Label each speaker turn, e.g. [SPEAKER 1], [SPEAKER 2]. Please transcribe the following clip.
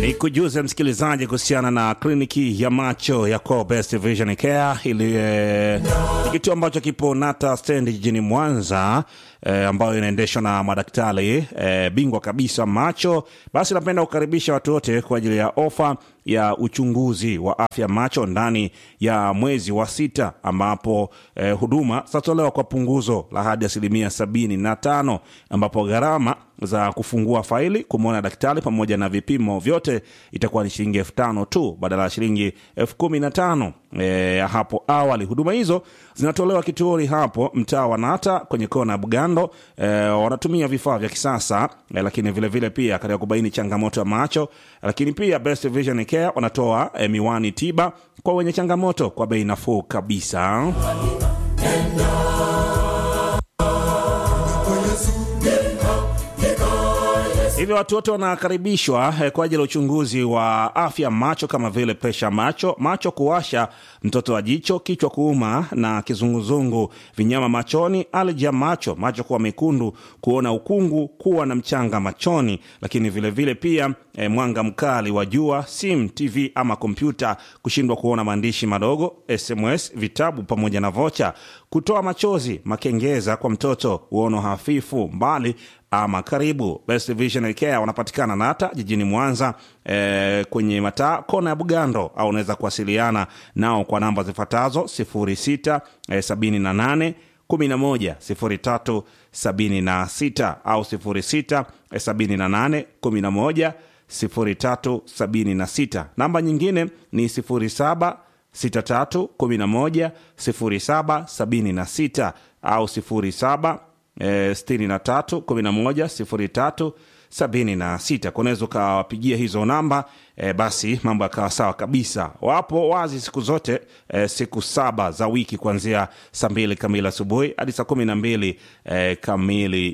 [SPEAKER 1] Ni kujuze msikilizaji kuhusiana na kliniki ya macho ya Core Best Vision Care ili eh, ni kituo ambacho kipo Nata Stand jijini Mwanza eh, ambayo inaendeshwa na madaktari eh, bingwa kabisa macho. Basi napenda kukaribisha watu wote kwa ajili ya ofa ya uchunguzi wa afya macho ndani ya mwezi wa sita ambapo eh, huduma zitatolewa kwa punguzo la hadi asilimia sabini na tano ambapo gharama za kufungua faili kumwona daktari pamoja na vipimo vyote itakuwa ni shilingi elfu tano tu badala ya shilingi elfu kumi na tano e, hapo awali. Huduma hizo zinatolewa kituoni hapo mtaa wa Nata kwenye kona ya Bugando. E, wanatumia vifaa vya kisasa e, lakini vile vile pia katika kubaini changamoto ya macho, lakini pia Best Vision Care wanatoa e, miwani tiba kwa wenye changamoto kwa bei nafuu kabisa. Hivyo watu wote wanakaribishwa eh, kwa ajili ya uchunguzi wa afya macho kama vile presha macho, macho kuwasha, mtoto wa jicho, kichwa kuuma na kizunguzungu, vinyama machoni, alja macho, macho kuwa mekundu, kuona ukungu, kuwa na mchanga machoni, lakini vile vile pia eh, mwanga mkali wa jua, simu, TV ama kompyuta, kushindwa kuona maandishi madogo, SMS, vitabu pamoja na vocha, kutoa machozi, makengeza kwa mtoto, uono hafifu, mbali ama karibu. Best Vision Care wanapatikana Nata jijini Mwanza e, kwenye mataa kona ya Bugando, au unaweza kuwasiliana nao kwa namba zifuatazo 06 e, 78 11 03 76 au 06 e, 78 11 03 76. Namba nyingine ni 07 63 11 07 76 au 07 E, sitini na tatu kumi na moja sifuri tatu sabini na sita kunaweza ukawapigia hizo namba e, basi mambo yakawa sawa kabisa. Wapo wazi siku zote e, siku saba za wiki kuanzia saa mbili kamili asubuhi hadi saa kumi na mbili e, kamili